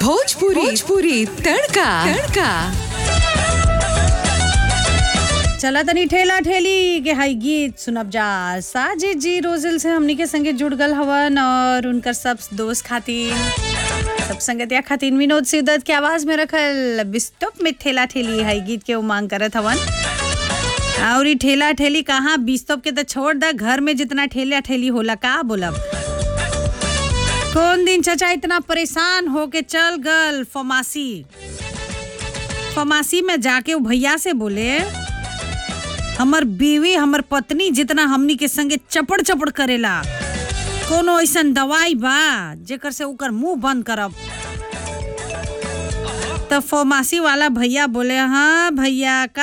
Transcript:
भोजपुरी भोजपुरी तड़का तड़का चला तनी ठेला ठेली के हाई गीत सुनब जा साजिद जी रोजिल से हमनी के संगे जुड़ गल हवन और उनकर सब दोस्त खातिर सब संगतिया खातिर विनोद सिद्दत के आवाज में रखल बिस्टोप में ठेला ठेली हाई गीत के उमांग करत हवन और ई ठेला ठेली कहाँ बिस्तोप के तो छोड़ दा घर में जितना ठेला ठेली होला का बोलब कौन दिन चचा इतना परेशान हो के चल गल फमासी फमासी में जाके वो भैया से बोले हमर बीवी हमर पत्नी जितना हमनी के संगे चपड़ चपड़ करेला कोनो ऐसन दवाई बा जेकर से ओकर मुंह बंद करब तब फमासी वाला भैया बोले हाँ भैया का